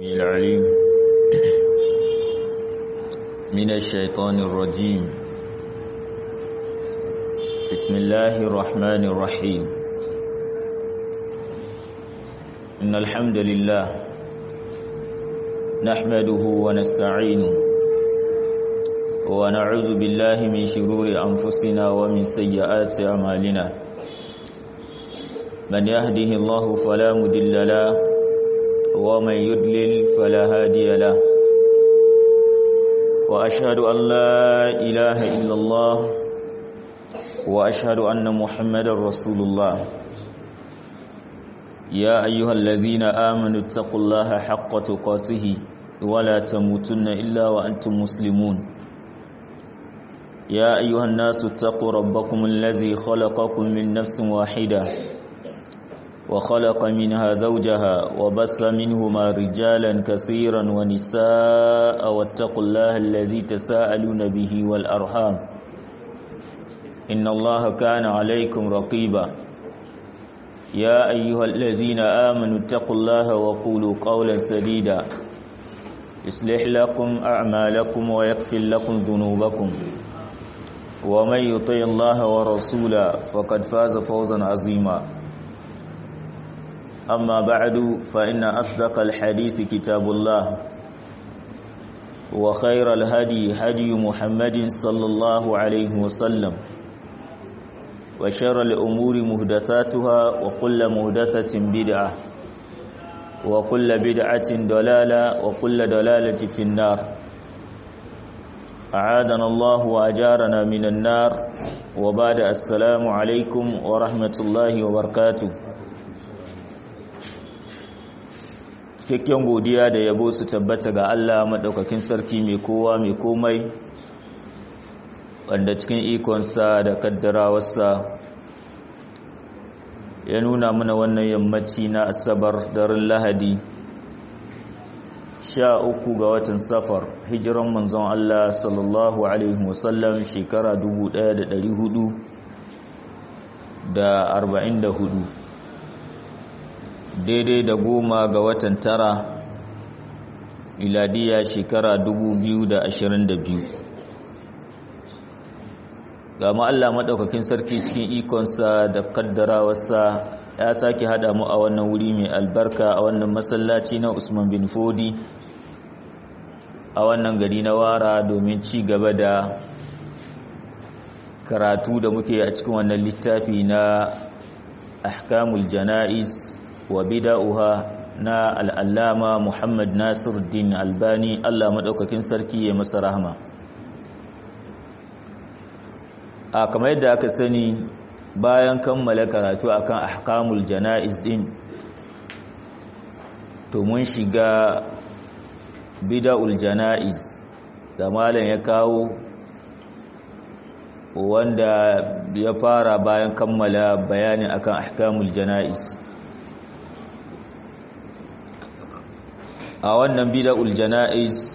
العليم من الشيطان الرجيم بسم الله الرحمن الرحيم إن الحمد لله نحمده ونستعينه ونعوذ بالله من شرور أنفسنا ومن سيئات أعمالنا من يهده الله فلا مضل له ومن يضلل فلا هادي له واشهد ان لا اله الا الله واشهد ان محمدا رسول الله يا ايها الذين امنوا اتقوا الله حق تقاته ولا تموتن الا وانتم مسلمون يا ايها الناس اتقوا ربكم الذي خلقكم من نفس واحده وخلق منها زوجها وبث منهما رجالا كثيرا ونساء واتقوا الله الذي تساءلون به والأرحام إن الله كان عليكم رقيبا يا أيها الذين آمنوا اتقوا الله وقولوا قولا سديدا يصلح لكم أعمالكم ويغفر لكم ذنوبكم ومن يطيع الله ورسوله فقد فاز فوزا عظيما أما بعد فإن أصدق الحديث كتاب الله وخير الهدي هدي محمد صلى الله عليه وسلم وشر الأمور مهدثاتها وكل مهدثة بدعة وكل بدعة دلالة وكل دلالة في النار أعادنا الله وأجارنا من النار وبعد السلام عليكم ورحمة الله وبركاته cikakken godiya da yabo su tabbata ga Allah maɗaukakin sarki mai kowa mai komai wanda cikin ikonsa da kaddarawarsa ya nuna mana wannan yammaci na asabar daren lahadi sha uku ga watan safar hijiran manzon Allah sallallahu alaihi wasallam shekara 1444 daidai da goma ga watan tara miladiya shekara 2022 ga Allah maɗaukakin sarki cikin ikonsa da kaddarawarsa ya sake haɗa mu a wannan wuri mai albarka a wannan masallaci na usman bin fodi a wannan gari na wara domin ci gaba da karatu da muke a cikin wannan littafi na ahkamul jana'iz wa bida'uha na al'allama Muhammad Nasir Din Albani Allah maɗaukakin sarki ya masa rahama. A kamar yadda aka sani bayan kammala karatu akan ahkamul jana'iz din to mun shiga bida'ul jana'iz da malam ya kawo wanda ya fara bayan kammala bayanin akan ahkamul jana'iz. a wannan bid'ul jana'iz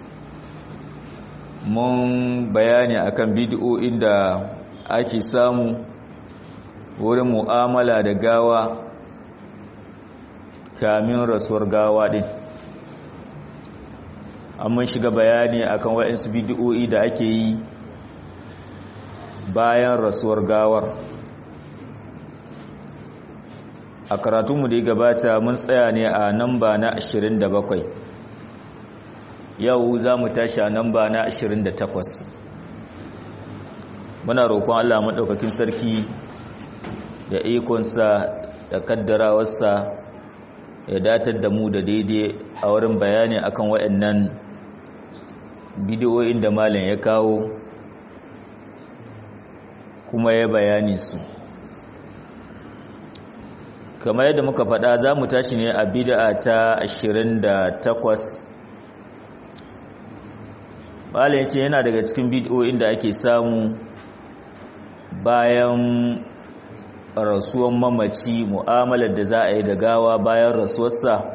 mun bayani akan bid'o'in da ake samu wurin mu'amala da gawa kamin rasuwar gawa din mun shiga bayani akan waɗansu bid'o'i da ake yi bayan rasuwar gawar a karatunmu da ya gabata mun tsaya ne a namba na 27 yau za mu tashi a namba na 28 muna roƙon Allah maɗaukakin sarki da ikonsa da kaddarawarsa ya datar da mu da daidai a wurin bayani akan waɗannan bidiyoyin da malam ya kawo kuma ya bayani su kamar yadda muka faɗa za mu tashi ne a bid'a ta 28 Malam ya ce yana daga cikin bidiyoyin da ake samu bayan rasuwan mamaci mu'amalar da za a yi da gawa bayan rasuwarsa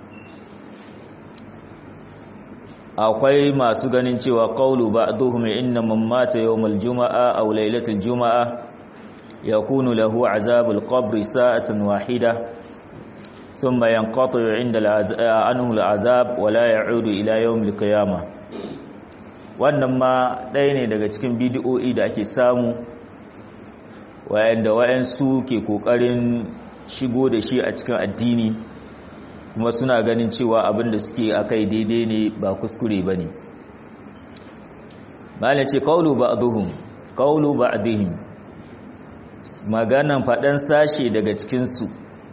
akwai masu ganin cewa qawlu ba'dhum inna man mata yawmal juma'a aw laylatul juma'a yakunu lahu azabul qabri sa'atan wahida thumma yanqatu 'inda anhu al'azab wa la ya'udu ila yawm al-qiyamah wannan ma ɗaya ne daga cikin bidiyo'i da ake samu wayanda wayansu ke kokarin shigo da shi a cikin addini kuma suna ganin cewa abin da suke akai daidai ne ba kuskure bane malai ce qawlu ba'dhum qawlu ba'dihim maganan fadan sashe daga cikin su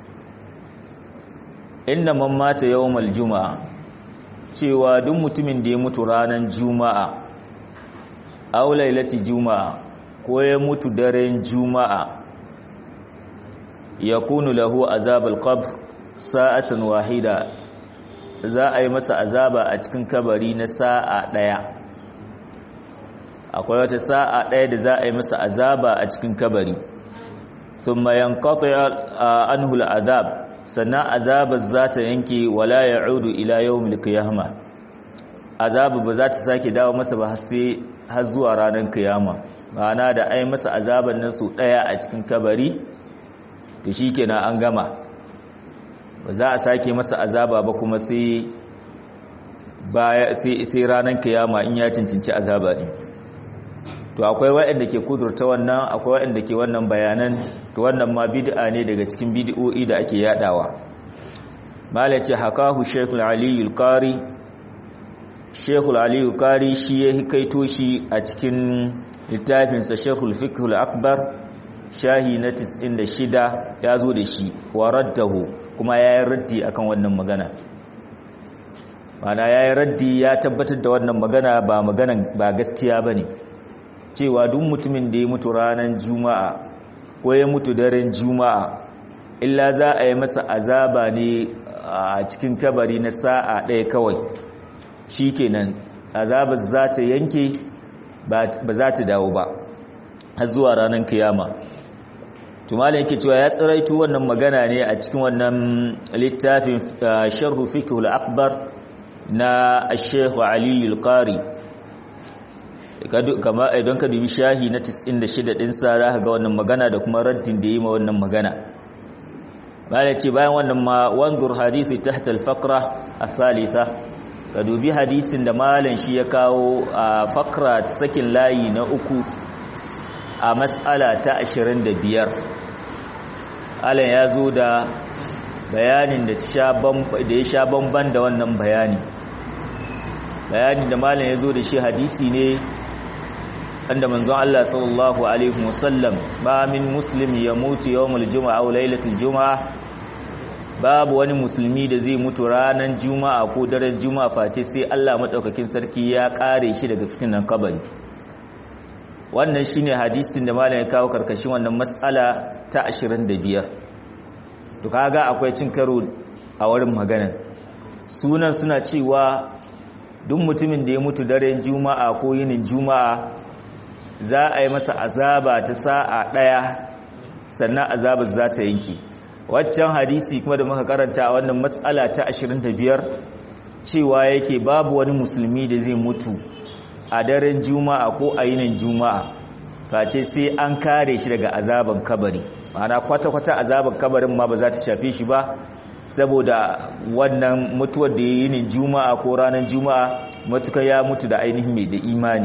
inda man mata yawmal juma'a cewa duk mutumin da ya mutu ranar juma'a aw lailati juma'a ko ya mutu daren juma'a yakunu lahu azabul qabr sa'atan wahida za a yi masa azaba a cikin kabari na sa'a daya akwai wata sa'a daya da za a yi masa azaba a cikin kabari thumma yanqati anhu al'adab sannan azabar za ta yanke wala ya'udu ila yawmil qiyamah azabu ba za ta sake dawo masa ba sai har zuwa ranar kiyama ma'ana da ai masa azaban nan su daya a cikin kabari to shikenan an gama ba za a sake masa azaba ba kuma sai baya sai sai ranar kiyama in ya cincinci azaba ne to akwai waɗanda ke kudurta wannan akwai waɗanda ke wannan bayanan to wannan ma bid'a ne daga cikin bid'o'i da ake yadawa malace hakahu shaykhul aliyul qari shaykhul aliyul qari shi ya hikaito shi a cikin littafinsa shaykhul fiqhul akbar shahi na 96 ya zo da shi wa raddahu kuma ya yi raddi akan wannan magana mana ya yi raddi ya tabbatar da wannan magana ba maganan ba gaskiya ba ne cewa duk mutumin da ya mutu ranar juma'a ko ya mutu daren juma'a illa za a yi masa azaba ne a cikin kabari na sa'a ɗaya kawai shi kenan azabar za ta yanke ba za ta dawo ba har zuwa ranar kiyama tumala yake cewa ya tsiraitu wannan magana ne a cikin wannan littafin sharhu fiqhul akbar na Sheikh Ali al-Qari kama idan ka dubi shahi na 96 din sa zaka ga wannan magana da kuma raddin da yi ma wannan magana malai ce bayan wannan ma wanzur hadisi tahta al-faqra ath-thalitha ka dubi hadisin da malam shi ya kawo a fakra ta sakin layi na uku a matsala ta 25 alan ya zo da bayanin da ya sha bamban da wannan bayani bayanin da malam ya zo da shi hadisi ne wanda manzon Allah sallallahu alaihi wasallam ba min muslimi ya mutu yawmul juma'a aw lailatul juma'a babu wani musulmi da zai mutu ranar juma'a ko daren juma'a face sai Allah madaukakin sarki ya kare shi daga fitinan kabari wannan shine hadisin da malam ya kawo karkashin wannan mas'ala ta 25 to kaga akwai cin karo a wurin magana sunan suna cewa duk mutumin da ya mutu daren juma'a ko yinin juma'a za a yi masa azaba ta sa'a daya sannan azabar za ta yanke waccan hadisi kuma da muka karanta a wannan matsala ta 25 cewa yake babu wani musulmi da zai mutu a daren juma'a ko a yinin juma'a face sai an kare shi daga azaban kabari ma'ana kwata-kwata azaban kabarin ma ba za ta shafe shi ba saboda wannan mutuwar da ya yi yinin juma'a ko ranar juma'a matuka ya mutu da ainihin mai da imani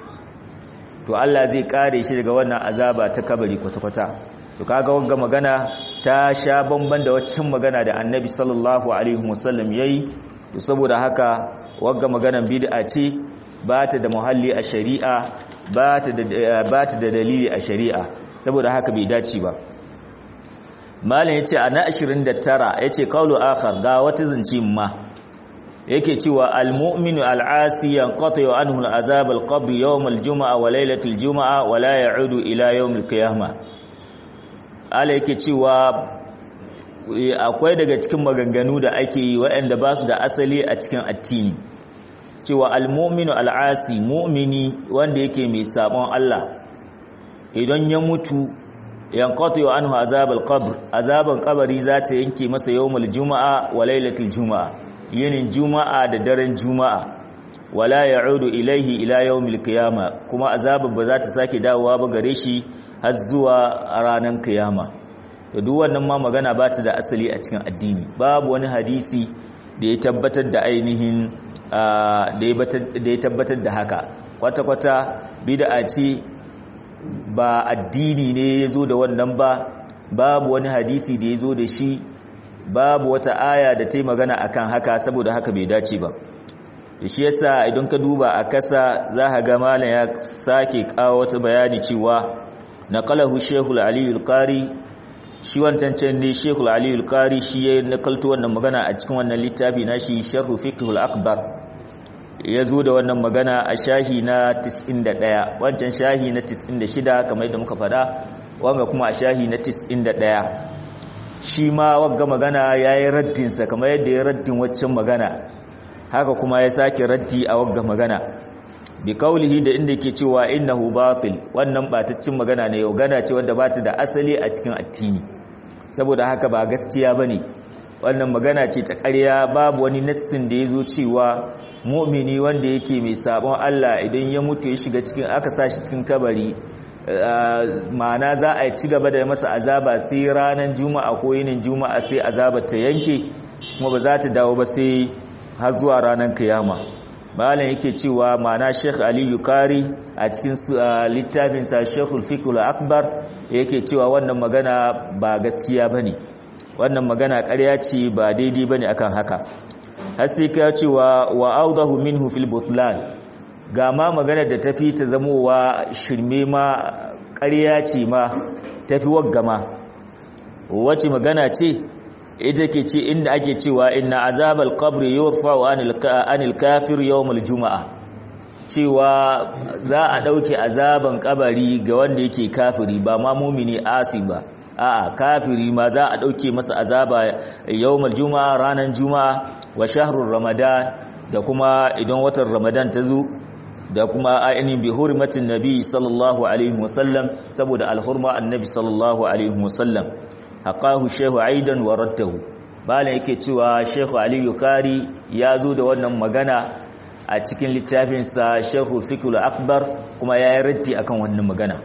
to Allah zai kare shi daga wannan azaba ta kabari kwata-kwata to kaga wanga magana ta sha bamban da waccan magana da annabi sallallahu alaihi wasallam yayi to saboda haka wanga maganan bid'a ce ba ta da muhalli a shari'a ba ta da dalili a shari'a saboda haka bai dace ba malam yace a na 29 yace qawlu akhar ga wata zance ma yake cewa almu'minu al'asi yanqati anhu al'azab al-qabr yawm al-jum'a wa laylatul jum'a wa la ya'udu ila yawm al-qiyamah ala yake cewa akwai daga cikin maganganu da ake yi waɗanda ba su da asali a cikin addini cewa almominu al'asi mu'mini wanda yake mai sabon Allah idan ya mutu yankatu yau anhu azabal qabr azaban kabari za ta yanke masa yawmul juma'a wa lailatul juma'a yinin juma'a da daren juma'a wala ya'udu ilaihi ila yawmil qiyama kuma azaban ba za ta sake dawowa ba gare shi har zuwa ranar kiyama da duk wannan ma magana ba ta da asali a cikin addini babu wani hadisi da ya tabbatar da ainihin da ya tabbatar da haka kwata-kwata bid'a ce ba addini ne ya zo da wannan ba babu wani hadisi da ya zo da shi babu wata aya da ta yi magana akan haka saboda haka bai dace ba da shi yasa idan ka duba a kasa za ka ga malam ya sake kawo wata bayani cewa naqalahu shehul aliyul qari shi wancan can ne shehul aliyul qari shi ya nakalto wannan magana a cikin wannan littafi nashi sharhu fiqhul akbar ya zo da wannan magana a shahi na 91 wancan shahi na 96 kamar yadda muka faɗa wanga kuma a shahi na 91 shi ma wagga magana ya yi raddinsa kamar yadda ya raddin waccan magana haka kuma ya sake raddi a wagga magana bi kaulihi da inda ke cewa innahu batil wannan bataccin magana ne yau gana ce wadda bata da asali a cikin addini saboda haka ba gaskiya bane wannan magana ce ta ƙarya babu wani nassin da ya zo cewa mu'mini wanda yake mai sabon Allah idan ya mutu ya shiga cikin aka sa shi cikin kabari ma'ana za a ci gaba da masa azaba sai ranar juma'a ko yinin juma'a sai azabar ta yanke kuma ba za ta dawo ba sai har zuwa ranar kiyama malam yake cewa ma'ana Sheikh Ali Yukari a cikin littafinsa Sheikhul Fiqh akbar yake cewa wannan magana ba gaskiya bane wannan magana ƙarya ce ba daidai bane akan haka har sai ka cewa wa awdahu minhu fil butlan ga ma magana da tafi ta zamowa shirme ma ƙarya ce ma tafi waggama wace magana ce ita ke ce inda ake cewa inna azabal qabri yurfa'u anil kafir yawmul juma'a cewa za a dauke azaban kabari ga wanda yake kafiri ba ma mumini asi ba a'a kafiri ma za a dauke masa azaba yawmul juma'a ranan juma'a wa shahrur ramadan da kuma idan watan ramadan ta zo da kuma ainihin bi hurmatin nabi sallallahu alaihi wasallam saboda alhurma annabi sallallahu alaihi wasallam haƙahu shehu aidan wa raddahu bala yake cewa shehu aliyu kari ya zo da wannan magana a cikin littafinsa shehu fikul akbar kuma ya yi raddi akan wannan magana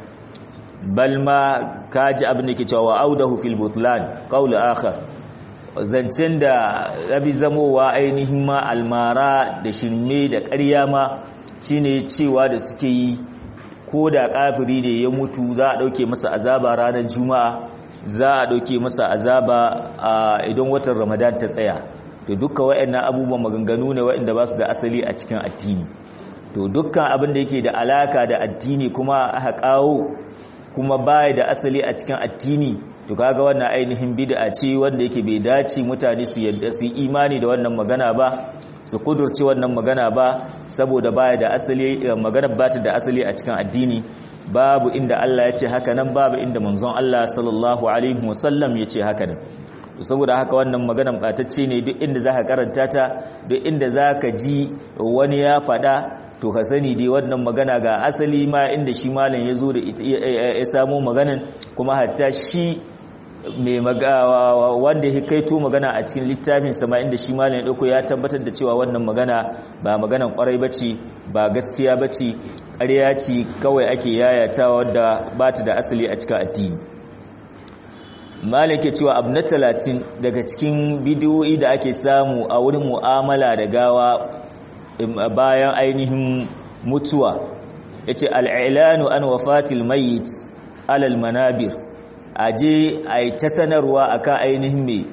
balma kaji abin da ke cewa wa audahu fil butlan qawl akhar zancen da rabi zamowa ainihin ma almara da shirme da ƙarya ma shine cewa da suke yi ko da kafiri ne ya mutu za a ɗauke masa azaba ranar juma'a za a ɗauke masa azaba idan watan ramadan ta tsaya to dukkan waɗannan abubuwan maganganu ne waɗanda ba su da asali a cikin addini to dukkan abin da yake da alaka da addini kuma aka kawo kuma baya da asali a cikin addini to kaga wannan ainihin bid'a ce wanda yake bai dace mutane su yadda su imani da wannan magana ba su kudurci wannan magana ba saboda baya da asali magana ba ta da asali a cikin addini babu inda Allah ya ce haka nan babu inda manzon Allah sallallahu alaihi wasallam ya ce haka nan saboda haka wannan maganan batacce ne duk inda zaka karanta ta duk inda zaka ji wani ya fada to ka sani dai wannan magana ga asali ma inda shi malam ya zo da ya samo maganan kuma hatta shi mai magawa wanda ya kaito magana a cikin littafin sama inda shi malam ya dauko ya tabbatar da cewa wannan magana ba maganan kwarai bace ba gaskiya bace ƙarya ce kawai ake yayatawa wadda ba ta da asali a cikin addini malam ke cewa abu na talatin daga cikin bidiyoyi da ake samu a wurin mu'amala da gawa bayan ainihin mutuwa ya ce al'ilanu an wafatil mayit alal manabir aje a yi ta sanarwa a kan ainihin mai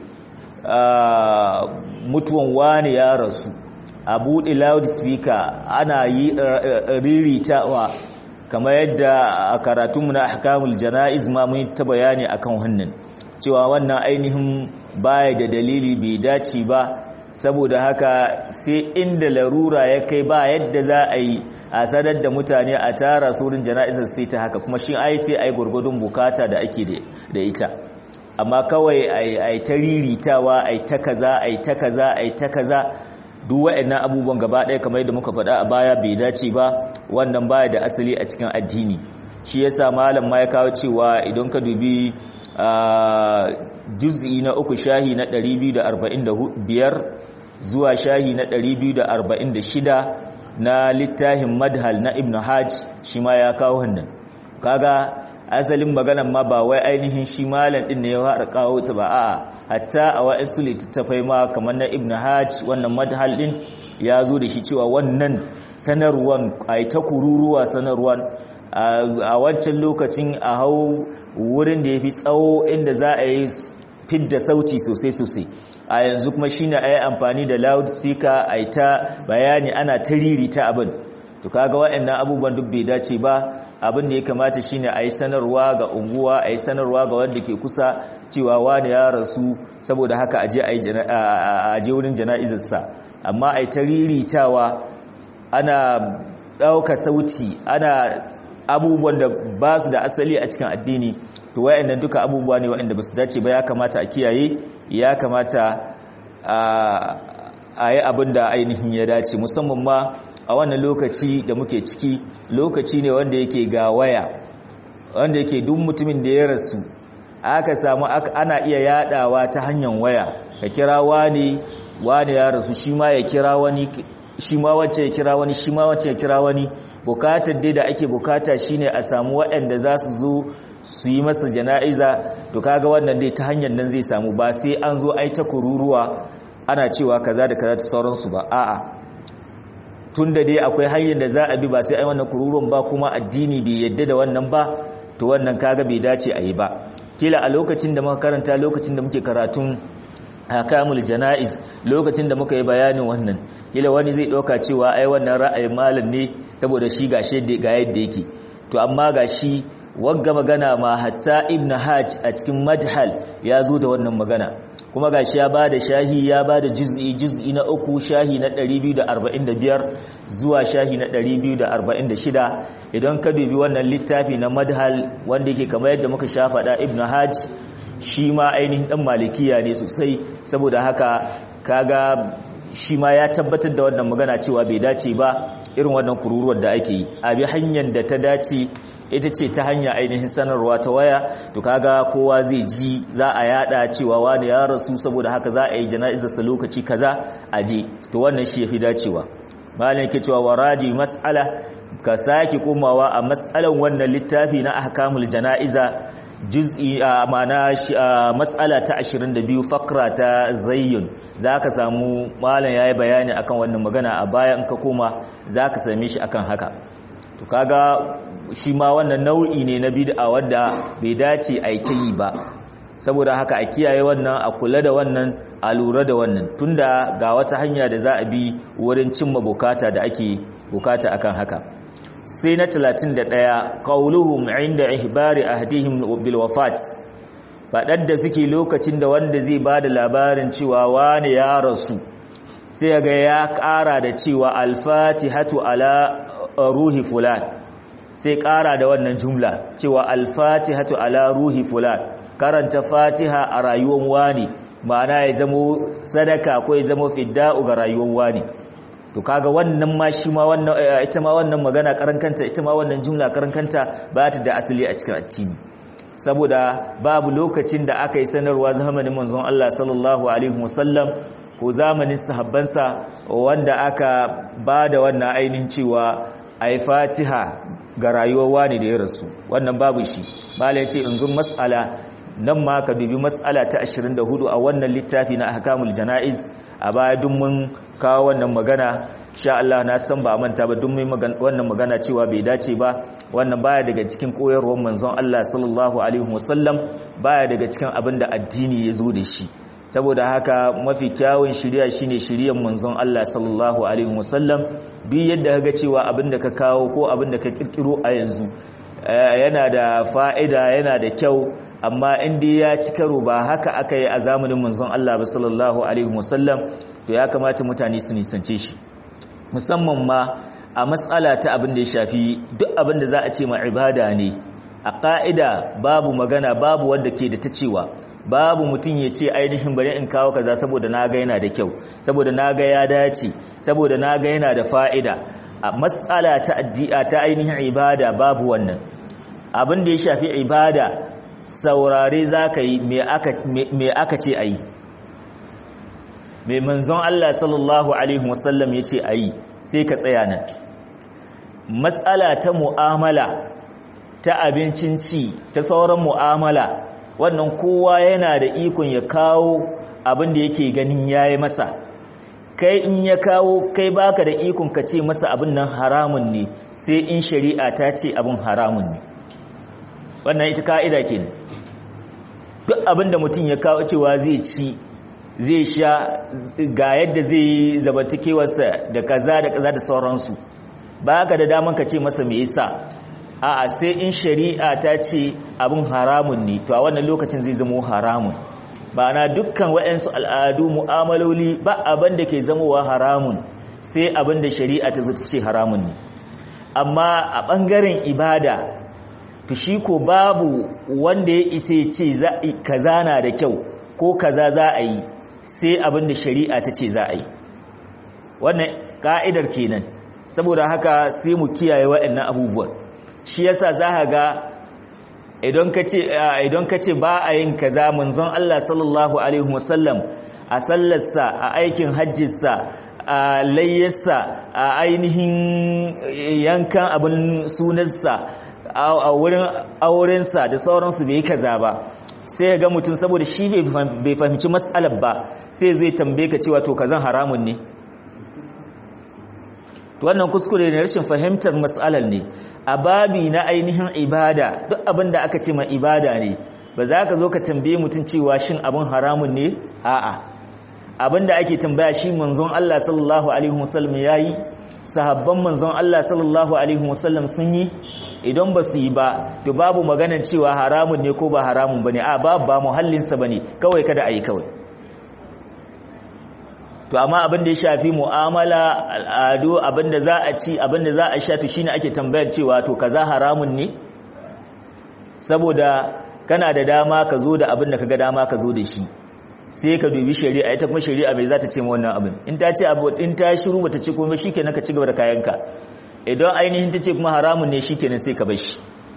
mutuwan wani ya rasu a buɗe loudspeaker ana yi riritawa kamar yadda a karatunmu na ahkamul jana'iz ma mun ta bayani akan wannan cewa wannan ainihin baya da dalili bai dace ba saboda haka sai inda larura ya kai ba yadda za a yi a sadar da mutane a tara surin jana'izar sai ta haka kuma shi ai sai ai gurgudun bukata da ake da ita amma kawai ai ta riritawa ai ta kaza ai ta kaza ai ta kaza duk waɗannan abubuwan gaba ɗaya kamar yadda muka faɗa a baya bai dace ba wannan baya da asali a cikin addini shi yasa malam ma ya kawo cewa idan ka dubi juz'i na uku shahi na 245 zuwa shahi na 246 na littafin madhal na ibn hajj shi ma ya kawo wannan kaga asalin maganan ma ba wai ainihin shi malam din ne ya fara kawo ta ba a'a hatta a wa'insu littattafai ma kamar na ibn hajj wannan madhal din ya zo da shi cewa wannan sanarwan ai ta kururuwa sanarwan a wancan lokacin a hau wurin da ya fi tsawo inda za a yi fidda sauti sosai sosai a yanzu kuma shine a yi amfani da loudspeaker a yi ta bayani ana ta ririta abin to kaga waɗannan abubuwan duk bai dace ba abin da ya kamata shine a yi sanarwa ga unguwa a yi sanarwa ga wanda ke kusa cewa wani ya rasu saboda haka a je wurin jana'izarsa amma a yi ta riritawa ana ɗauka sauti ana abubuwan da ba su da asali a cikin addini to wayannan duka abubuwa ne wayanda ba su dace ba ya kamata a kiyaye ya kamata a yi abin da ainihin ya dace musamman ma a wannan lokaci da muke ciki lokaci ne wanda yake ga waya wanda yake duk mutumin da ya rasu aka samu ana iya yadawa ta hanyar waya ka kira wani wani ya rasu shi ma ya kira wani shi ma wacce ya kira wani shi ma wacce ya kira wani bukatar dai da ake bukata shine a samu waɗanda za su zo su yi masa jana'iza to kaga wannan dai ta hanyar nan zai samu ba sai an zo ai ta kururuwa ana cewa kaza da kaza ta sauransu ba a'a tunda dai akwai hanyar da za a bi ba sai ai wannan kururuwan ba kuma addini bai yadda da wannan ba to wannan kaga bai dace a yi ba kila a lokacin da muka karanta lokacin da muke karatun hakamul jana'iz lokacin da muka yi bayanin wannan kila wani zai ɗauka cewa ai wannan ra'ayin malam ne saboda shi gashi ga yadda yake to amma gashi wagga magana ma hatta ibn hajj a cikin madhal ya zo da wannan magana kuma gashi ya bada shahi ya bada juz'i juz'i na uku shahi na 245 zuwa shahi na 246 idan ka dubi wannan littafi na madhal wanda yake kamar yadda muka sha faɗa ibn hajj shi ma ainihin dan malikiya ne sosai saboda haka kaga shi ma ya tabbatar da wannan magana cewa bai dace ba irin wannan kururuwar da ake yi a bi hanyar da ta dace ita ce ta hanya ainihin sanarwa ta waya to kaga kowa zai ji za a yada cewa wani ya rasu saboda haka za a yi jana'izarsa lokaci kaza a je to wannan shi yafi dacewa malam yake cewa waraji mas'ala ka sake komawa a mas'alan wannan littafi na ahkamul jana'iza juz'i ma'ana mas'ala ta 22 fakra ta zayyun zaka samu malam yayi bayani akan wannan magana a baya in ka koma zaka same shi akan haka to kaga shi ma wannan nau'i ne na bid'a wanda bai dace a yi ta yi ba saboda haka a kiyaye wannan a kula da wannan a lura da wannan tunda ga wata hanya da za a bi wurin cimma bukata da ake bukata akan haka sai na 31 qauluhum inda ihbari ahdihim bil wafat fadar da suke lokacin da wanda zai bada labarin cewa wani ya rasu sai ga ya ƙara da cewa al-fatihatu ala ruhi fulan sai ƙara da wannan jumla cewa al-fatihatu ala ruhi fulan karanta fatiha a rayuwar wani ma'ana ya zamo sadaka ko ya zamo fidda'u ga rayuwar wani to kaga wannan ma shi ma wannan ita ma wannan magana karankanta ita ma wannan jumla karankanta ba ta da asali a cikin addini saboda babu lokacin da aka yi sanarwa zamanin manzon Allah sallallahu alaihi wasallam ko zamanin sahabbansa wanda aka ba da wannan ainihin cewa ai fatiha ga rayuwar wani da ya rasu wannan babu shi malai ce in zun mas'ala nan ma ka bibi mas'ala ta 24 a wannan littafi na ahkamul janaiz a baya duk mun kawo wannan magana sha Allah na san ba manta ba duk mun wannan magana cewa bai dace ba wannan baya daga cikin koyarwar manzon Allah sallallahu alaihi wasallam baya daga cikin abin da addini ya zo da shi saboda haka mafi kyawun shiriya shine shiriyan manzon Allah sallallahu alaihi wasallam duk yadda kaga cewa abin da ka kawo ko abin da ka kirkiro a yanzu yana da fa'ida yana da kyau amma in dai ya ci karo ba haka aka yi a zamanin manzon Allah ba sallallahu alaihi wasallam to ya kamata mutane su nisance shi musamman ma a matsala ta abin da ya shafi duk abin da za a ce ma ibada ne a ƙa'ida babu magana babu wanda ke da ta cewa babu mutum ya ce ainihin bari in kawo kaza saboda na ga yana da kyau saboda na ga ya dace saboda na ga yana da fa'ida a matsala ta addi'a ta ainihin ibada babu wannan abin da ya shafi ibada saurare za ka yi me aka ce a yi mai manzon Allah sallallahu Alaihi wasallam ya ce a yi sai ka tsaya nan matsala ta mu'amala ta abincin ci ta sauran mu'amala wannan kowa yana da ikon ya kawo abin da yake ganin yayi masa kai in ya kawo kai baka da ikon ka ce masa abin nan haramun ne sai in shari'a ta ce abin haramun ne wannan ita ka'ida kenan duk abin da mutum ya kawo cewa zai ci zai sha ga yadda zai yi zabantakewarsa da kaza da kaza da sauransu ba ka da daman ka ce masa me yasa a'a sai in shari'a ta ce abin haramun ne to a wannan lokacin zai zama haramun ba na dukkan waɗansu al'adu mu'amaloli ba abin da ke zamowa haramun sai abin da shari'a ta zo ta ce haramun ne amma a ɓangaren ibada to shi ko babu wanda ya isa ya ce kaza na da kyau ko kaza za a yi sai abin da shari'a ta ce za a yi wannan ka'idar kenan saboda haka sai mu kiyaye waɗannan abubuwan shi yasa za ka ga idan ka ce idan ka ce ba a yin kaza manzon Allah sallallahu alaihi wasallam a sallarsa a aikin hajjinsa a layyarsa a ainihin yankan abin sunansa a wurin aurensa da sauransu bai kaza ba sai ga mutum saboda shi bai fahimci matsalar ba sai zai tambaye ka cewa to kazan haramun ne wannan kuskure ne rashin fahimtar matsalar ne a babi na ainihin ibada duk abin da aka ce ma ibada ne ba za ka zo ka tambaye mutum cewa shin abin haramun ne a'a abin da ake tambaya shi manzon Allah sallallahu alaihi wasallam yayi sahabban manzon Allah sallallahu alaihi wasallam sun yi idan ba su yi ba to babu maganar cewa haramun ne ko ba haramun bane a babu ba muhallinsa bane kawai kada a yi kawai to amma abin da ya shafi mu'amala al'adu abin da za a ci abin da za a sha to shine ake tambayar cewa to kaza haramun ne saboda kana da dama ka zo da abin da kaga dama ka zo da shi sai ka dubi shari'a ita kuma shari'a mai za ta ce ma wannan abin in ta ce abu in ta shiru bata ce kuma shikenan ka ci gaba da kayanka idan ainihin ta ce kuma haramun ne shikenan sai ka bar shi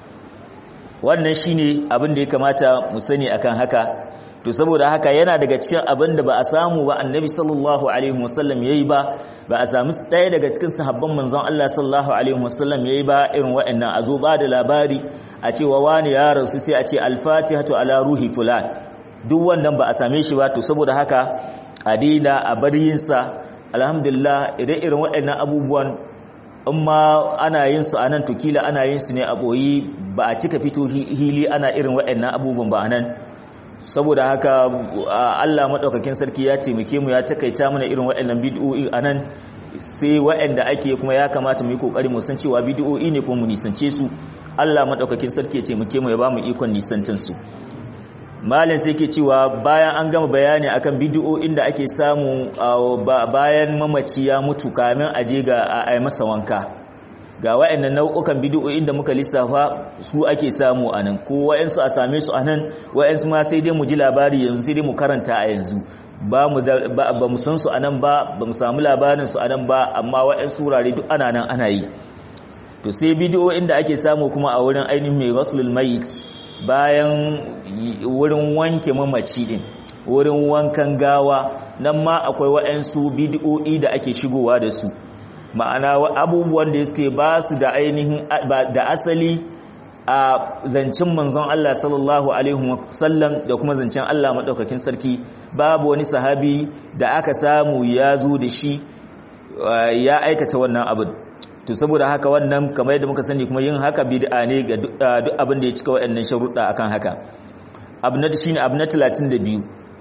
wannan shine abin da ya kamata mu sani akan haka to saboda haka yana daga cikin abin da ba a samu ba annabi sallallahu alaihi wasallam yayi ba ba a samu ɗaya daga cikin sahabban manzon Allah sallallahu alaihi wasallam yayi ba irin waɗannan a zo ba da labari a cewa wani ya rasu sai a ce al-fatihatu ala ruhi fulan duk wannan ba a same shi ba to saboda haka a daina a bar yin sa alhamdulillah idan irin waɗannan abubuwan in ma ana yin su anan to kila ana yin su ne a boyi ba a cika fito hili ana irin waɗannan abubuwan ba anan saboda haka Allah madaukakin sarki ya taimake mu ya takaita mana irin waɗannan bid'o'i anan sai waɗanda ake kuma ya kamata mu yi kokari mu san cewa bid'o'i ne kuma mu nisance su Allah madaukakin sarki ya taimake mu ya ba mu ikon nisantan su malin sai ke cewa bayan an gama bayani akan bid'o'in da ake samu bayan mamaci ya mutu kamin aje ga a masa wanka ga waɗannan nau'ukan bid'o'in da muka lissafa su ake samu anan ko wayansu a same su anan wayansu ma sai dai mu ji labari yanzu sai dai mu karanta a yanzu ba mu ba mu san su anan ba ba mu samu labarin su anan ba amma wayansu wurare duk ana nan ana yi to sai bid'o'in da ake samu kuma a wurin ainihin mai rasulul mayit bayan wurin wanke mamaci din wurin wankan gawa nan ma akwai waɗansu bid'o'i da ake shigowa da su ma'ana abubuwan da suke ba su da ainihin da asali a zancen manzon Allah sallallahu alaihi wasallam da kuma zancen Allah madaukakin sarki babu wani sahabi da aka samu ya zo da shi ya aikata wannan abin to saboda haka wannan kamar yadda muka sani kuma yin haka bid'a ne ga duk abin da ya cika waɗannan sharuɗa akan haka abu na shine abu na 32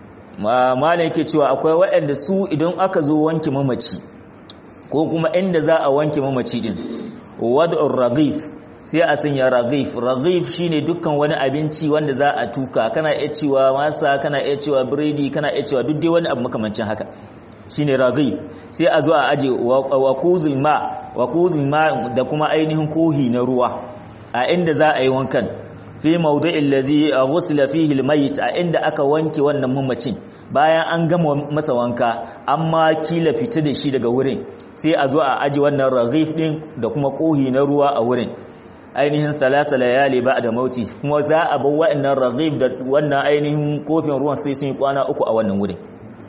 malam yake cewa akwai waɗanda su idan aka zo wanke mamaci ko kuma inda za a wanke mamaci din wad'ur raghif sai a sanya raghif raghif shine dukkan wani abinci wanda za a tuka kana iya cewa masa kana iya cewa biredi kana iya cewa duk dai wani abu makamancin haka shine raghib sai a zo a aje waquzul ma waquzul ma da kuma ainihin kohi na ruwa a inda za a yi wankan fi mawdi'il ladzi ghusila fihi almayit a inda aka wanke wannan mamacin bayan an gama masa wanka amma kila fita da shi daga wurin sai a zo a aje wannan raghif din da kuma kohi na ruwa a wurin ainihin salasa layali ba da mauti kuma za a bar wa'annan raghib da wannan ainihin kofin ruwan sai sun yi kwana uku a wannan wurin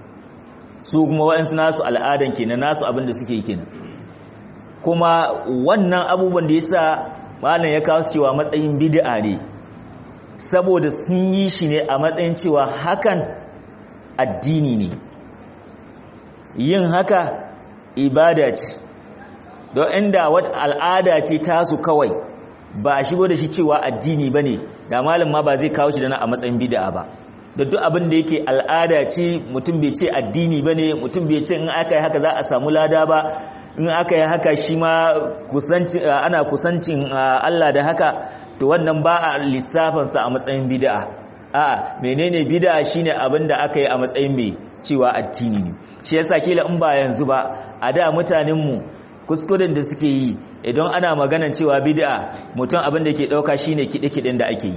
su kuma wa'ansu nasu al'adan kenan nasu abin da suke yi kenan kuma wannan abubuwan da yasa malam ya kawo cewa matsayin bid'a ne saboda sun yi shi ne a matsayin cewa hakan addini ne yin haka ibada ce don inda wata al'ada ce tasu kawai ba a shigo da shi cewa addini ba ne da malam ma ba zai kawo shi da na a matsayin bid'a ba da duk abin da yake al'ada ce mutum bai ce addini ba ne mutum bai ce in aka yi haka za a samu lada ba in aka yi haka shi ma ana kusancin Allah da haka to wannan ba a lissafansa a matsayin bid'a a menene bid'a shine abin da aka yi a matsayin mai cewa addini ne shi yasa kila in ba yanzu ba a da mutanen mu kuskuren da suke yi idan ana maganan cewa bid'a mutum abin da ke dauka shine kide-kiden da ake yi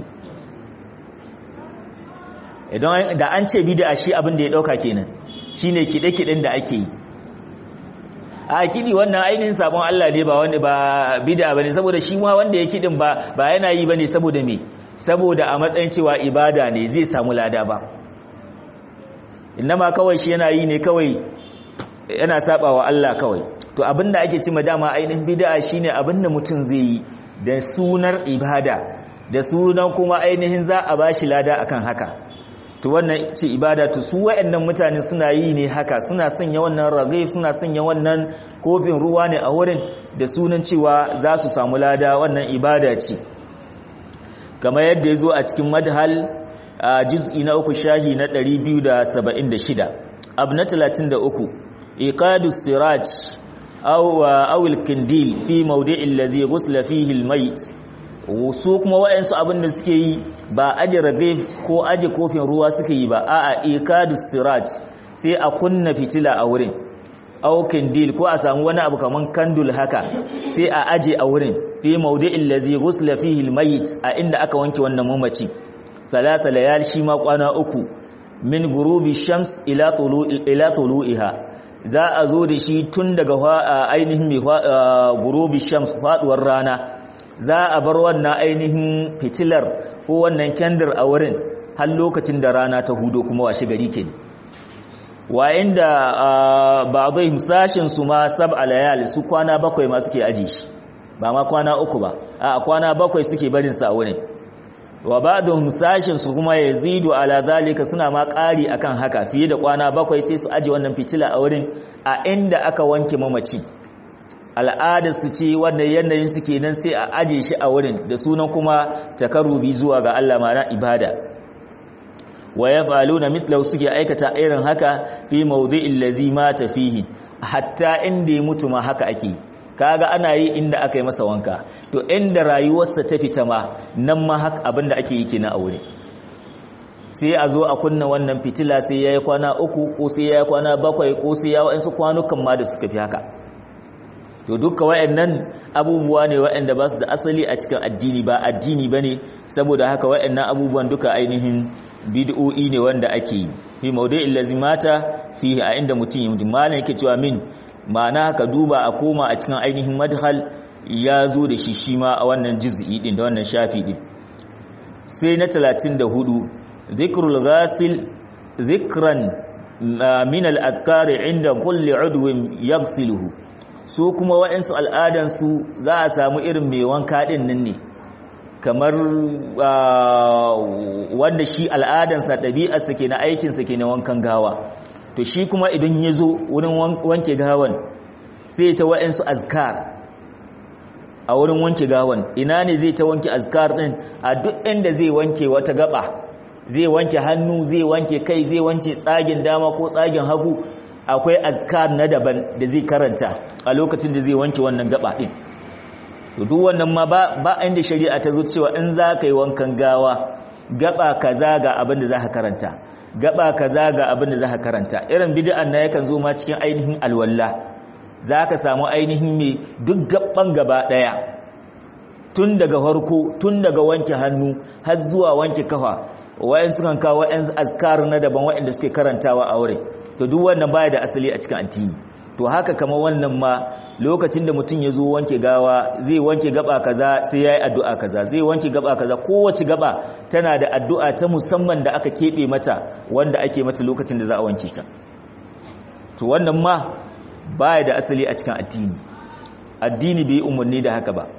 idan da an ce bid'a shi abin da ya dauka kenan shine kide-kiden da ake yi a kidi wannan ainihin sabon Allah ne ba wanda ba bid'a bane saboda shi ma wanda ya kidin ba ba yana yi bane saboda me saboda a matsayin cewa ibada ne zai samu lada ba innama kawai shi yana yi ne kawai yana saba wa Allah kawai to abinda ake cima dama ainihin bid'a shine abinda mutum zai yi da sunar ibada da sunan kuma ainihin za a bashi lada akan haka to wannan ce ibada to su wayannan mutane suna yi ne haka suna sanya wannan ragif suna sanya wannan kofin ruwa ne a wurin da sunan cewa za su samu lada wannan ibada ce kamar yadda ya zo a cikin madhal a juz'i na uku shahi na 276 abu na 33 iqadu siraj aw aw al-kindil fi mawdi'il ladhi ghusla fihi al-mayt su kuma wayansu abin da suke yi ba aje ragif ko aje kofin ruwa suke yi ba a'a iqadu siraj sai a kunna fitila a wurin aw kindil ko a samu wani abu kaman kandul haka sai a aje a wurin fi mawdi'il ladhi ghusla fihi al-mayt a inda aka wanke wannan mamaci salasa layal shi ma kwana uku min gurubi shams ila ila tulu'iha za a zo da shi tun daga ainihin gurubi shams faduwar rana za a bar wannan ainihin fitilar ko wannan kendir a wurin har lokacin da rana ta hudo kuma washe gari ke wa inda ba'dhum sashin su ma sab'a layal su kwana bakwai ma suke aji shi ba ma kwana uku ba a kwana bakwai suke barin sa wurin wa ba'dhum sashin su kuma yazidu ala zalika suna ma ƙari akan haka fiye da kwana bakwai sai su aje wannan fitila a wurin a inda aka wanke mamaci al'ada su ce wannan yanayin su kenan sai a aje shi a wurin da sunan kuma takarrubi zuwa ga Allah ma'ana ibada wa yaf'aluna mithlahu suke aikata irin haka fi mawdi'il ladzi mata fihi hatta inda ya mutu ma haka ake kaga ana yi inda aka yi masa wanka to inda rayuwarsa ta fita ma nan ma haka abinda ake yi kenan a wuri sai a zo a kunna wannan fitila sai yayi kwana uku ko sai yayi kwana bakwai ko sai ya wa'ansu kwanukan ma da suka fi haka to duka wayannan abubuwa ne wayanda ba su da asali a cikin addini ba addini bane saboda haka wayannan abubuwan duka ainihin bid'o'i ne wanda ake yi fi mawdi'il lazimata fihi a inda mutum ya mutum malan yake cewa min ma'ana ka duba a koma a cikin ainihin madhal ya zo da shi shi ma a wannan juz'i din da wannan shafi din sai na 34 dhikrul ghasil dhikran min al-adhkar inda kulli udwin yaghsiluhu su kuma wa'ansu al'adan su za a samu irin mai wanka din nan ne kamar wanda shi al'adansa ɗabi'arsa ke na aikinsa ke na wankan gawa to shi kuma idan ya zo wurin wanke gawan sai ta wa'insu azkar a wurin wanke gawan ina ne zai ta wanke azkar ɗin a duk inda zai wanke wata gaba zai wanke hannu zai wanke kai zai wanke tsagin dama ko tsagin hagu akwai azkar na daban da zai karanta a lokacin da zai wanke wannan gaba ɗin to duk wannan ma ba inda shari'a ta zo cewa in za ka yi wankan gawa gaba kaza ga abin da za ka karanta gaba kaza ga abin da za ka karanta irin bid'an na yakan zo ma cikin ainihin alwalla za ka samu ainihin mai duk gaban gaba daya tun daga farko tun daga wanke hannu har zuwa wanke kafa wayan sukan kawo wayan azkar na daban wayanda suke karantawa a wurin to duk wannan baya da asali a cikin addini to haka kamar wannan ma lokacin da mutum ya zo wanke gawa zai wanke gaba kaza sai ya yi addu'a kaza zai wanke gaba kaza kowace gaba tana da addu'a ta musamman da aka keɓe mata wanda ake mata lokacin da za a wanke ta to wannan ma baya da asali a cikin addini addini bai umarni da haka ba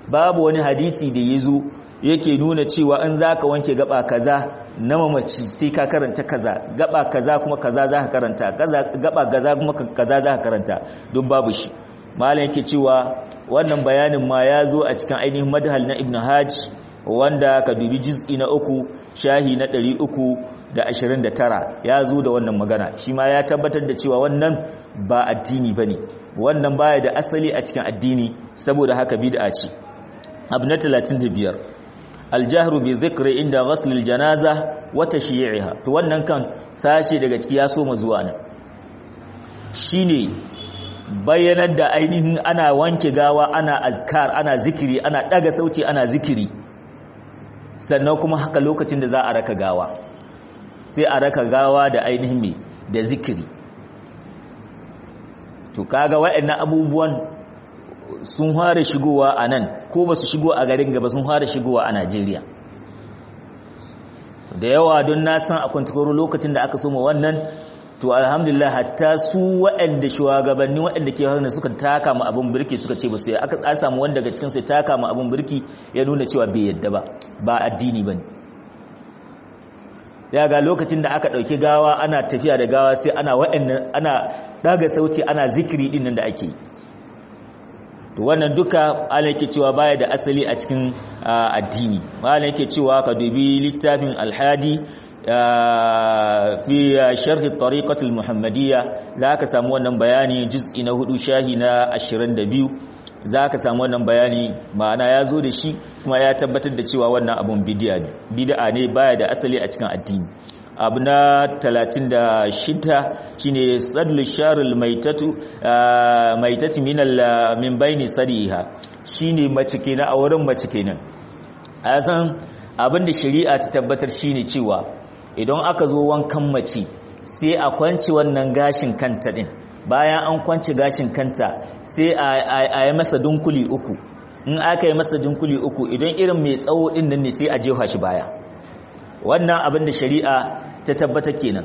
babu wani hadisi da ya zo yake nuna cewa in za ka wanke gaba kaza na mamaci sai ka karanta kaza gaba kaza kuma kaza za ka karanta gaba kaza kuma kaza za ka karanta don babu shi malam yake cewa wannan bayanin ma ya zo a cikin ainihin madhal na ibn hajj wanda ka dubi juz'i na uku shahi na ɗari uku da ashirin da tara ya zo da wannan magana shi ma ya tabbatar da cewa wannan ba addini ba ne wannan baya da asali a cikin addini saboda haka bid'a ce abu na talatin da biyar aljahru bi zikri inda ghasl aljanaza wa tashyi'iha to wannan kan sashi daga ciki ya so zuwa nan shine bayyanar da ainihin ana wanke gawa ana azkar ana zikiri ana daga sauti ana zikiri sannan kuma haka lokacin da za a raka gawa sai a raka gawa da ainihin me da zikiri to kaga waɗannan abubuwan sun fara shigowa a nan ko ba su shigo a garin gaba sun fara shigowa a Najeriya da yawa don na san a kwantakoro lokacin da aka soma wannan to alhamdulillah hatta su waɗanda shugabanni waɗanda ke hannu suka taka mu abin birki suka ce ba su aka samu wanda daga cikin su ya taka mu abin birki ya nuna cewa bai yadda ba ba addini bane ya ga lokacin da aka ɗauki gawa ana tafiya da gawa sai ana waɗannan ana daga sauti ana zikiri din nan da ake to wannan duka Allah yake cewa baya da asali a cikin addini Allah yake cewa ka dubi littafin alhadi fi sharhi tariqat al-muhammadiyya zaka samu wannan bayani juz'i na hudu shahi na 22 zaka samu wannan bayani ma'ana ya zo da shi kuma ya tabbatar da cewa wannan abun bid'a ne bid'a ne baya da asali a cikin addini abu na 36 shine sadlu sharul maitatu maitati min min baini sadiha shine mace kenan a wurin mace kenan a san abinda shari'a ta tabbatar shine cewa idan aka zo wankan mace sai a kwanci wannan gashin kanta din bayan an kwanci gashin kanta sai a yi masa dunkuli uku in aka yi masa dunkuli uku idan irin mai tsawo din nan ne sai a jefa shi baya wannan abin da shari'a ta tabbatar kenan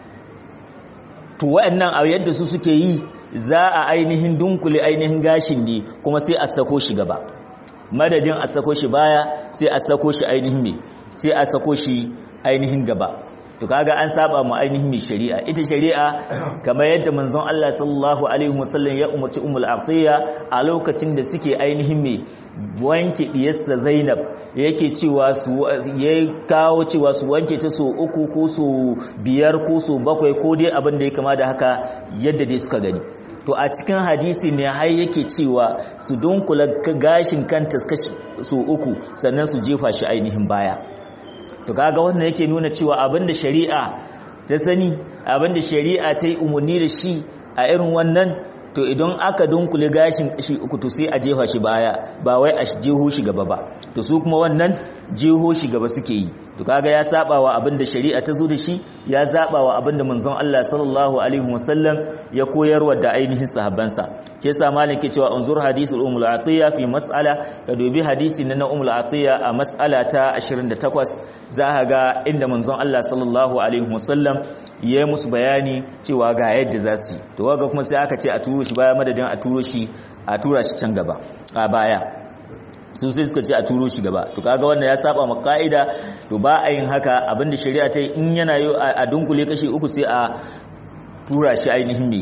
to wayannan a yadda su suke yi za a ainihin dunkule ainihin gashin ne kuma sai a sako shi gaba madadin a sako shi baya sai a sako shi ainihin me sai a sako shi ainihin gaba to kaga an saba mu ainihin mai shari'a ita shari'a kamar yadda manzon Allah sallallahu alaihi wasallam ya umarci ummul atiya a lokacin da suke ainihin mai wanke diyarsa Zainab yake cewa su ya kawo cewa su wanke ta so uku ko so biyar ko so bakwai ko dai abin da ya kama da haka yadda dai suka gani to a cikin hadisi ne har yake cewa su dunkula gashin kanta kashi so uku sannan su jefa shi ainihin baya to kaga wannan yake nuna cewa abinda shari'a ta sani abinda shari'a ta yi umarni da shi a irin wannan to idan aka dunkule gashin kashi uku to sai a jefa shi baya ba wai a jeho shi gaba ba to su kuma wannan jeho shi gaba suke yi to kaga ya saba wa abinda shari'a ta zo da shi ya saba wa abinda manzon Allah sallallahu alaihi wasallam ya koyarwa da ainihin sahabbansa ke sa malam ke cewa unzur hadisul ummul atiya fi mas'ala ka dubi hadisi na ummul atiya a mas'ala ta 28 za ka ga inda manzon Allah sallallahu alaihi wasallam ya musu bayani cewa ga yadda za su yi to kaga kuma sai aka ce a turo shi baya madadin a turo shi a tura shi can gaba a baya su sai suka ce a turo shi gaba to kaga wannan ya saba ma ka'ida to ba a yin haka abinda shari'a ta yi in yana yi a dunkule kashi uku sai a tura shi ainihin me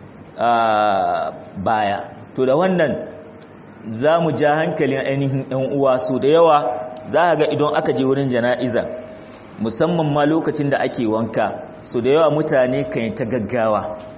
baya to da wannan za mu ja hankalin ainihin yan uwa so da yawa za ka ga idan aka je wurin jana'iza musamman ma lokacin da ake wanka so da yawa mutane kan yi ta gaggawa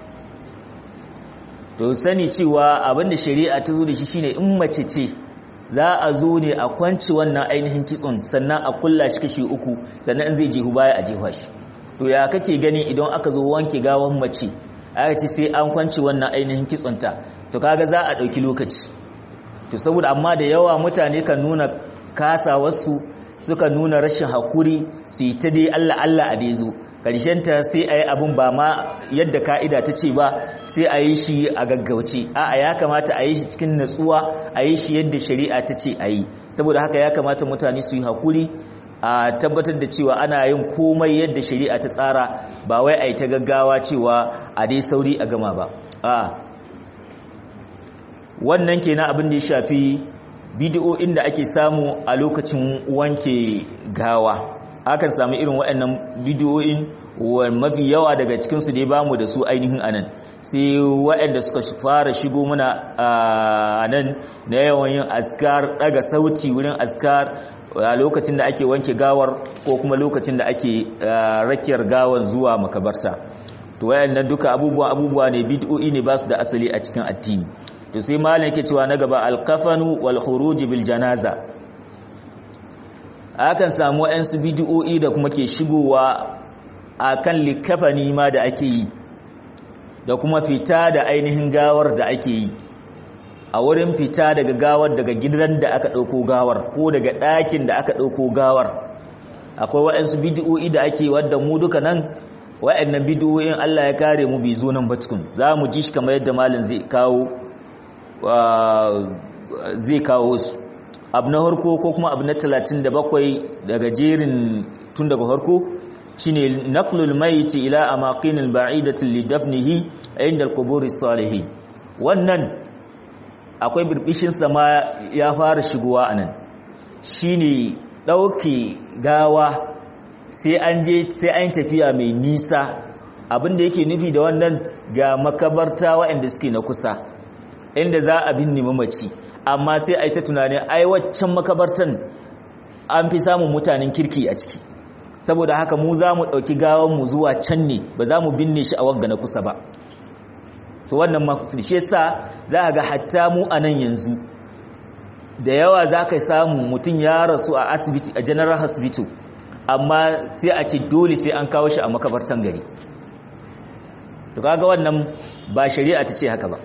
to sani cewa abinda shari'a ta zo da shi shine in mace ce za a zo ne a kwanci wannan ainihin kitson sannan a kulla shi kashi uku sannan in zai jehu baya a jefa shi to ya kake gani idan aka zo wanke gawan mace aka ce sai an kwanci wannan ainihin kitsonta to kaga za a ɗauki lokaci to saboda amma da yawa mutane kan nuna kasawarsu suka nuna rashin hakuri su yi ta dai Allah Allah a dai zo ta sai a yi abin ba ma yadda ka'ida ta ce ba sai a yi shi a gaggauce a ya kamata a yi shi cikin natsuwa a yi shi yadda shari'a ta ce a yi saboda haka ya kamata mutane su yi hakuri a tabbatar da cewa ana yin komai yadda shari'a ta tsara ba wai a yi ta gaggawa cewa a dai sauri a gama ba a wannan kenan abin da ya shafi bidiyoyin da ake samu a lokacin wanke gawa akan samu irin waɗannan bidiyoyin mafi yawa daga cikinsu dai bamu da su ainihin anan sai waɗanda suka fara shigo muna a nan na yawan yin askar daga sauti wurin askar a lokacin da ake wanke gawar ko kuma lokacin da ake rakiyar gawar zuwa makabarta to wayannan duka abubuwa abubuwa ne bid'o'i ne ba su da asali a cikin addini to sai malam yake cewa na gaba alkafanu wal khuruj bil janaza akan samu wayansu bid'o'i da kuma ke shigowa akan likafani ma da ake yi da kuma fita da ainihin gawar da ake yi a wurin fita daga gawar daga gidan da aka ɗauko gawar ko daga ɗakin da aka ɗauko gawar akwai waɗansu bidiyo'i da ake wadda mu duka nan waɗannan bidiyo'in Allah ya kare mu bai zo nan ba tukun za mu ji shi kamar yadda malin zai kawo zai kawo su abu na harko ko kuma abu na talatin da bakwai daga jerin tun daga harko shine naqlul mayit ila amaqinil ba'idatin li dafnihi inda al-qubur salihin wannan akwai birbishin sama ya fara shigowa anan shine dauke gawa sai an je sai an tafiya mai nisa abinda yake nufi da wannan ga makabarta waɗanda suke na kusa inda za a binne mamaci amma sai a yi ta tunanin ai waccan makabartan an fi samun mutanen kirki a ciki saboda haka mu za mu ɗauki mu zuwa can ne ba za mu binne shi a wanga na kusa ba to wannan shi sa za a ga hatta mu a nan yanzu da yawa za ka samu mutum ya rasu a asibiti a general hospital amma sai a ce dole sai an kawo shi a makabartan gari to kaga wannan ba shari'a ta ce haka ba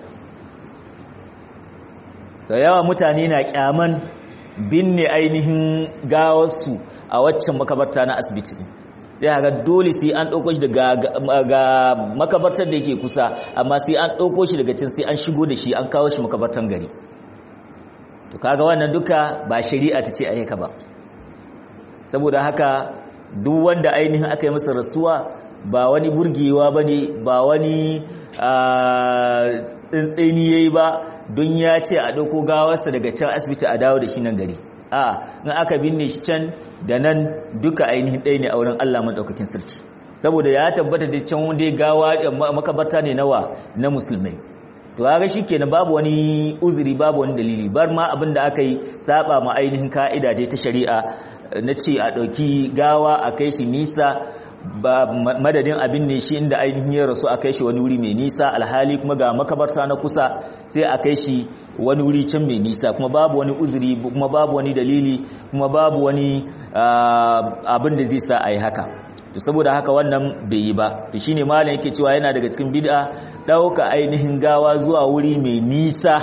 da yawa mutane na kyaman binne ainihin gawarsu a waccan makabarta na asibiti zai ga dole sai an ɗauko shi daga makabartar da yake kusa amma sai an ɗauko shi daga can sai an shigo da shi an kawo shi makabartar gari to kaga wannan duka ba shari'a ta ce a haka ba saboda haka duk wanda ainihin aka yi masa rasuwa ba wani burgewa ba ne ba wani tsintsini ya yi ba don ya ce a ɗauko gawarsa daga can asibiti a dawo da shi nan gari a in aka binne shi can da nan duka ainihin ɗaya ne a wurin Allah maɗaukakin sarki saboda ya tabbata da can wanda ya gawa makabarta ne nawa na musulmai to kaga shikenan babu wani uzuri babu wani dalili bar ma abin da aka yi saba ma ainihin ka'ida je ta shari'a na ce a ɗauki gawa a kai shi nisa ba madadin abin ne shi inda ainihin ya rasu a kai shi wani wuri mai nisa alhali kuma ga makabarta na kusa sai a kai shi wani wuri can mai nisa kuma babu wani uzuri kuma babu wani dalili kuma babu wani abin da zai sa a yi haka to saboda haka wannan bai yi ba to shine malam yake cewa yana daga cikin bid'a dauka ainihin gawa zuwa wuri mai nisa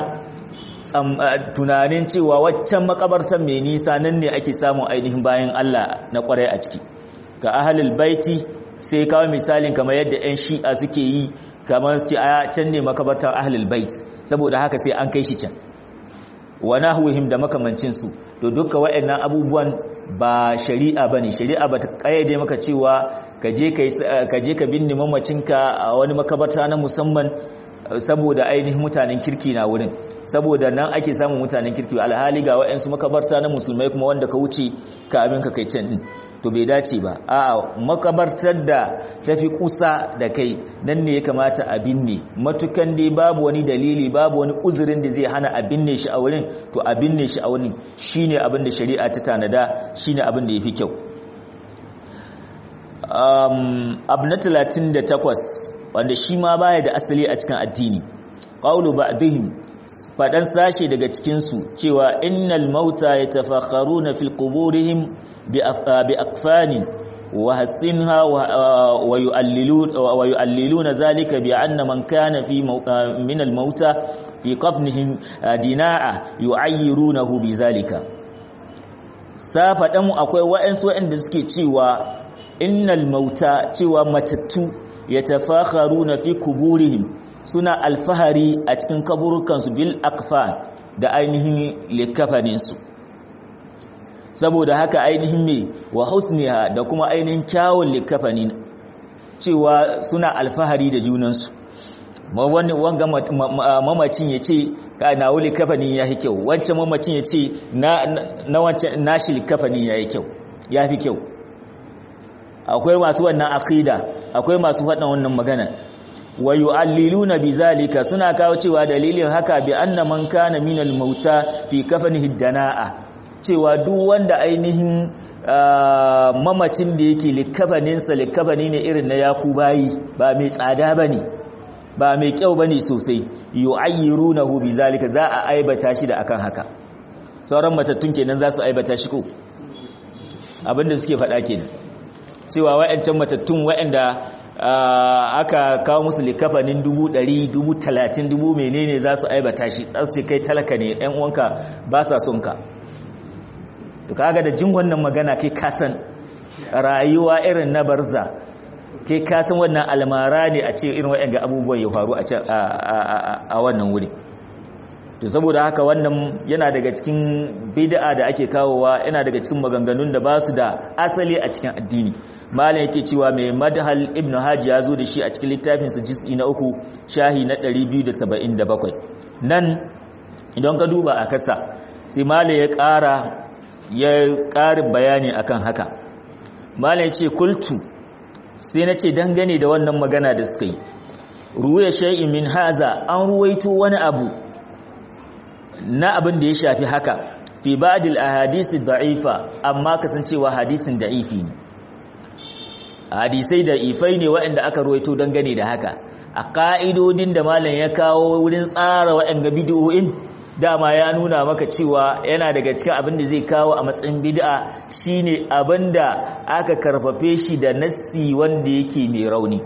tunanin cewa waccan makabartar mai nisa nan ne ake samun ainihin bayan Allah na kwarai a ciki ga ahlul baiti sai kawo misalin kamar yadda 'yan shi'a suke yi kamar ce a can ne makabartar ahlul bait saboda haka sai an kai shi can wa nahwihim da makamancin su to duka waɗannan abubuwan ba shari'a bane shari'a ba ta kayyade maka cewa ka je ka je ka binne mamacinka a wani makabarta na musamman saboda ainihin mutanen kirki na wurin saboda nan ake samun mutanen kirki alhali ga waɗansu makabarta na musulmai kuma wanda ka wuce ka abin ka kai can din to bai dace ba a'a makabartar da tafi kusa da kai nan ne ya kamata a binne matukan dai babu wani dalili babu wani uzurin da zai hana a binne shi a wurin to a binne shi a wurin shine abin da shari'a ta tanada shine abin da yafi kyau um abu na 38 wanda shi ma baya da asali a cikin addini qawlu ba'dihim fadan sashe daga cikin su cewa innal mauta yatafakharuna fil quburihim bi akfanin wa hasinha wa yu'allilun wa yu'alliluna zalika bi anna man kana fi min al mauta fi qafnihim dina'a yu'ayyirunahu bi zalika sa fadan akwai wa'ansu wa'anda suke cewa innal mauta cewa matattu yatafakharuna fi kuburihim suna alfahari a cikin kaburukansu bil akfan da ainihin likafaninsu saboda haka ainihin me wa husniha da kuma ainihin kyawun likafanin cewa suna alfahari da junansu wani wanga mamacin ya ce ka na wuli kafanin ya yi kyau wancan mamacin ya ce na wancan nashi likafanin ya yi kyau ya fi kyau akwai masu wannan aqida akwai masu faɗin wannan magana wa yu'alliluna bizalika suna kawo cewa dalilin haka bi anna man kana minal mauta fi kafanihi danaa cewa duk wanda ainihin mamacin da yake likafaninsa likafani ne irin na yakubayi ba mai tsada bane ba mai kyau bane sosai yu'ayyirunahu bizalika za a aibata shi da akan haka sauran matattun kenan za su aibata shi ko abinda suke faɗa kenan cewa wa'ancan matattun wa'anda aka kawo musu likafanin dubu ɗari dubu talatin dubu menene za su aibata shi za su ce kai talaka ne ɗan uwanka ba sa son ka to kaga da jin wannan magana kai kasan rayuwa irin na barza kai kasan wannan almara ne a ce irin waɗanda abubuwan ya faru a wannan wuri to saboda haka wannan yana daga cikin bid'a da ake kawowa yana daga cikin maganganun da ba su da asali a cikin addini malam yake cewa mai madhal ibn haji ya zo da shi a cikin littafinsa juz'i na uku shahi na 277 nan idan ka duba a kasa sai malam ya ƙara ya ƙarin bayani akan haka malam ya ce kultu sai na ce dangane da wannan magana da suka yi ruwa shay'in min haza an ruwaito wani abu na abin da ya shafi haka fi ba'dil ahadisi da'ifa amma kasancewa hadisin da'ifi ne hadisai da'ifai ne waɗanda aka ruwaito dangane da haka a ka'idodin da malam ya kawo wurin tsara waɗanda bid'o'in dama ya nuna maka cewa yana daga cikin abin da zai kawo a matsayin bid'a shine abin da aka karfafe shi da nassi wanda yake mai rauni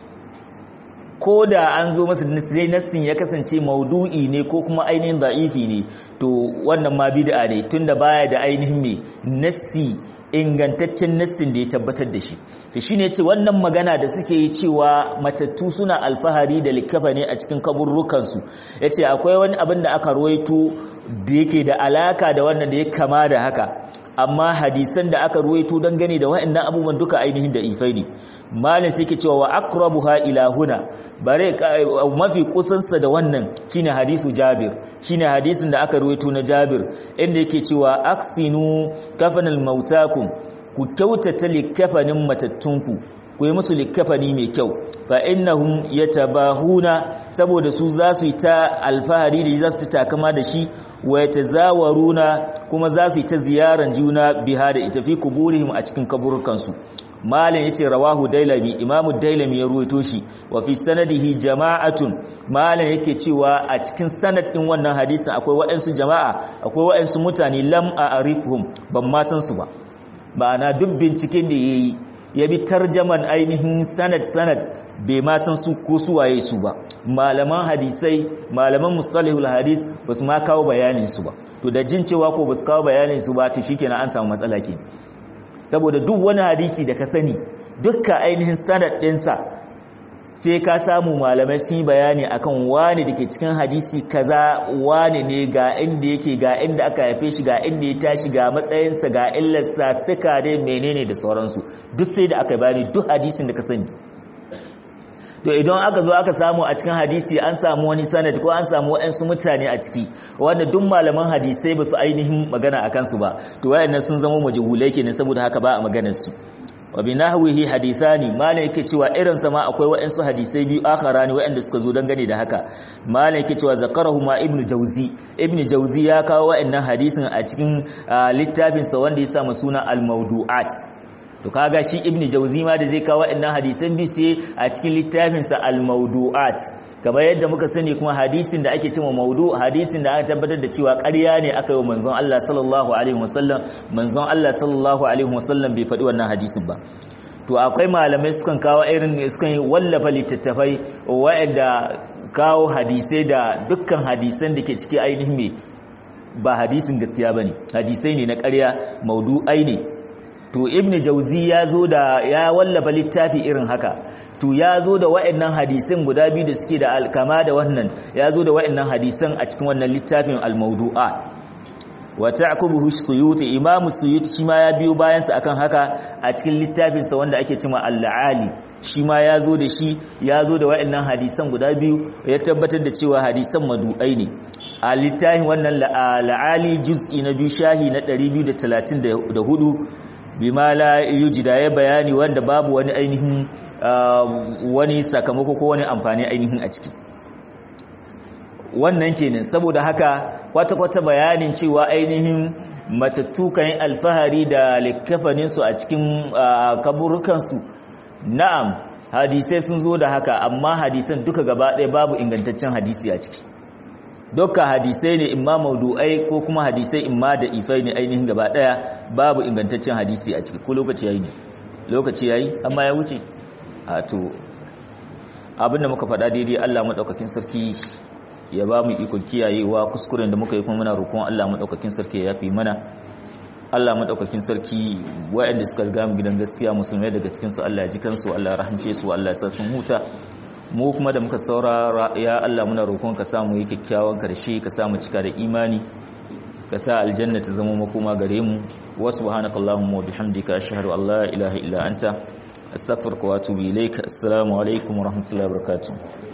ko da an zo masa sai nassin ya kasance maudu'i ne ko kuma ainihin da'ifi ne to wannan ma bid'a ne tunda baya da ainihin me nassi ingantaccen nassin da ya tabbatar da shi to shine ce wannan magana da suke yi cewa matattu suna alfahari da likafa ne a cikin kaburrukan su yace akwai wani abin da aka ruwaito da yake da alaka da wannan da ya kama da haka amma hadisan da aka ruwaito dangane da waɗannan abubuwan duka ainihin da ifai ne malin sai ke cewa wa aqrabuha ila huna bare mafi kusansa da wannan shine hadithu Jabir shine hadisin da aka ruwaito na Jabir inda yake cewa aksinu kafanal mautakum ku kyautata likafanin matattunku ku yi musu likafani mai kyau fa innahum yatabahuna saboda su za su yi ta alfahari da za su ta takama da shi wa yatazawaruna kuma za su yi ta ziyaran juna biha da ita fi kuburihim a cikin kaburukansu malin yace rawahu dailami imamu dailami ya ruwaito shi wa fi sanadihi jama'atun malin yake cewa a cikin sanad din wannan hadisin akwai waɗansu jama'a akwai waɗansu mutane lam a'rifuhum ban ma san su ba ma'ana duk binciken da yayi ya bi tarjaman ainihin sanad sanad bai ma san su ko su waye su ba malaman hadisai malaman mustalihul hadis ba su ma kawo bayanin su ba to da jin cewa ko ba su kawo bayanin su ba to shikenan an samu matsala kenan saboda duk wani hadisi da ka sani dukkan ainihin sanad ɗinsa sai ka samu malamai sun yi bayani akan wani da ke cikin hadisi kaza wani ne ga inda yake ga inda aka haife shi ga inda ya tashi ga matsayinsa ga illarsa suka dai menene da sauransu duk sai da aka bayani duk hadisin da ka sani to idan aka zo aka samu a cikin hadisi an samu wani sanad ko an samu waɗansu mutane a ciki wanda duk malaman hadisai ba su ainihin magana a kansu ba to wayannan sun zama majhulai kenan saboda haka ba a maganar su wa bi nahwihi hadithani malai yake cewa irin sa ma akwai waɗansu hadisai biyu akharani waɗanda suka zo dangane da haka malai yake cewa zakarahu ma ibnu jauzi ibnu jauzi ya kawo waɗannan hadisin a cikin littafin sa wanda ya sa suna al-mawdu'at to kaga shi ibnu jauzi ma da zai kawo waɗannan hadisan bi sai a cikin littafin sa al-mawdu'at kamar yadda muka sani kuma hadisin da ake cewa maudu hadisin da aka tabbatar da cewa ƙarya ne aka yi wa manzon Allah sallallahu alaihi wasallam manzon Allah sallallahu alaihi wasallam bai faɗi wannan hadisin ba to akwai malamai sukan kawo irin sukan wallafa littattafai waɗanda kawo hadisai da dukkan hadisan da ke ciki ainihin me ba hadisin gaskiya bane hadisai ne na ƙarya maudu'ai ne to ibnu jauzi ya zo da ya wallafa littafi irin haka to ya zo da wa'annan hadisan guda biyu da suke da alkama da wannan ya zo da wa'annan hadisan a cikin wannan littafin al-mawdu'a wa ta'qubuhu suyuti imam suyuti shi ma ya biyo bayan sa akan haka a cikin littafin sa wanda ake cewa al-ali shi ma ya zo da shi ya zo da waɗannan hadisan guda biyu ya tabbatar da cewa hadisan madu'ai ne a littafin wannan la'ali juz'i na biyu shahi na 234 bima la yujida ya bayani wanda babu wani ainihin wani sakamako ko wani amfani ainihin a ciki wannan kenan saboda haka kwata-kwata bayanin cewa ainihin matattu kan alfahari da likafaninsu a cikin kaburukansu na'am hadisai sun zo da haka amma hadisan duka gaba ɗaya babu ingantaccen hadisi a ciki dukkan hadisai ne imma maudu'ai ko kuma hadisai imma da ifai ne ainihin gaba ɗaya babu ingantaccen hadisi a ciki ko lokaci yayi ne lokaci yayi amma ya wuce a to abinda muka faɗa daidai Allah madaukakin sarki ya ba mu ikon kiyayewa kuskuren da muka yi kuma muna roƙon Allah madaukakin sarki ya yafi mana Allah madaukakin sarki waɗanda suka riga mu gidan gaskiya musulmai daga cikin su Allah ya ji kansu Allah ya rahamce su Allah ya sa sun huta mu kuma da muka saurara ya Allah muna roƙon ka samu yi kyakkyawan karshe ka samu cika da imani ka sa aljanna ta zama makoma gare mu wa subhanakallahumma wa bihamdika ashhadu an la ilaha illa anta astaghfiruka wa atubu ilaik assalamu alaikum wa rahmatullahi wa barakatuh